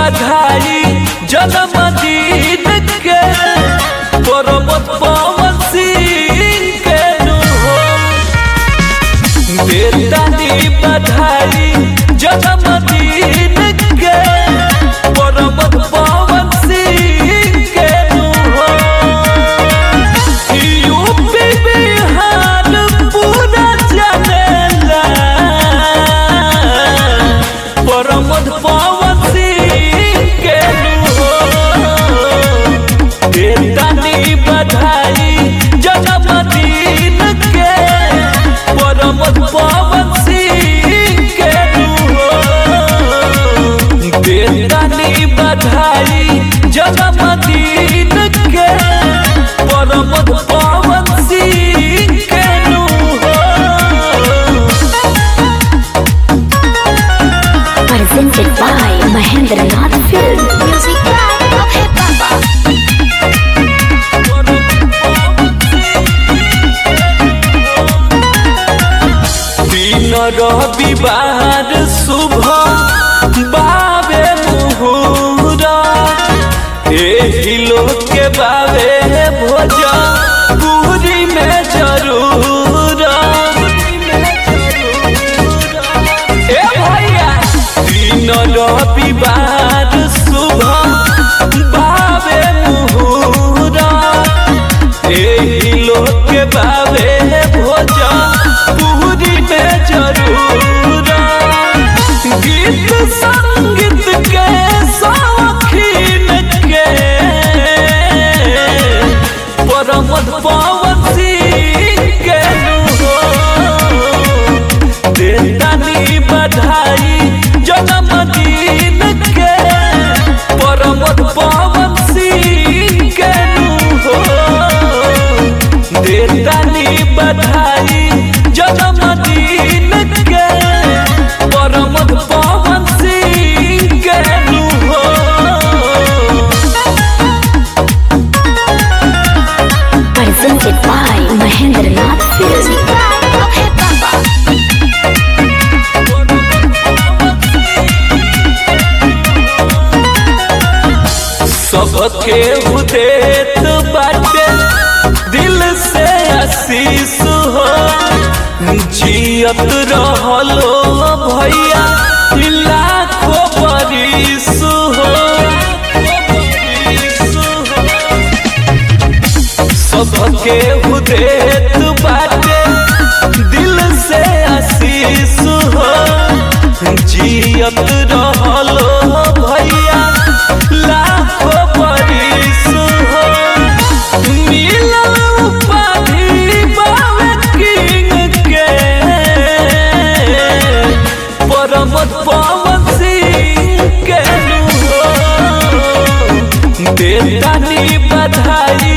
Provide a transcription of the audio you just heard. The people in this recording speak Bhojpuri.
बधाई जन्मदिन के पर्वत पवन सिंह के नु हो बेदानी बधाई जन्मदिन के पर्वत पवन सिंह के नु हो यूपी बिहार पूरा जनेला प्रमोद पवन सिंह के नु हो बेदानी बधाई जन्मदिन के प्रमोद पवन सिंह के नु हो बेदानी बधाई जन्मदिन के प्रमोद पवन सिंह के नु हो presented by Mahendra Nath Film. Music by Abhay Baba. दिन रविवार शुभ बाबे मुहूरा एही लोग के बाबे भोज पूरी में जरूर ए भैया दिन रविवार शुभ बाबे मुहूरा एही लोग के बाबे भोज पूरी में जरूर गीत संगीत के शौकीन के प्रमोद पवन सिंह के नु हो देदानी बधाई जन्मदिन के प्रमोद पवन सिंह के नु हो देदानी बधाई जन्मदिन के प्रमोद पवन सिंह के नु हो Presented by Mahendra Nath Film. Music by Abhay Baba. सबके उदेत बाटे दिल से आशीष हो जियत रहलो भैया लाखों बरिस हो सबके उदेत बाटे दिल से आशीष हो जियत रहलो भैया लाखों बरिस हो मिलल उपाधि बाबे किंग के प्रमोद पवन सिंह के नु हो बेदानी बधाई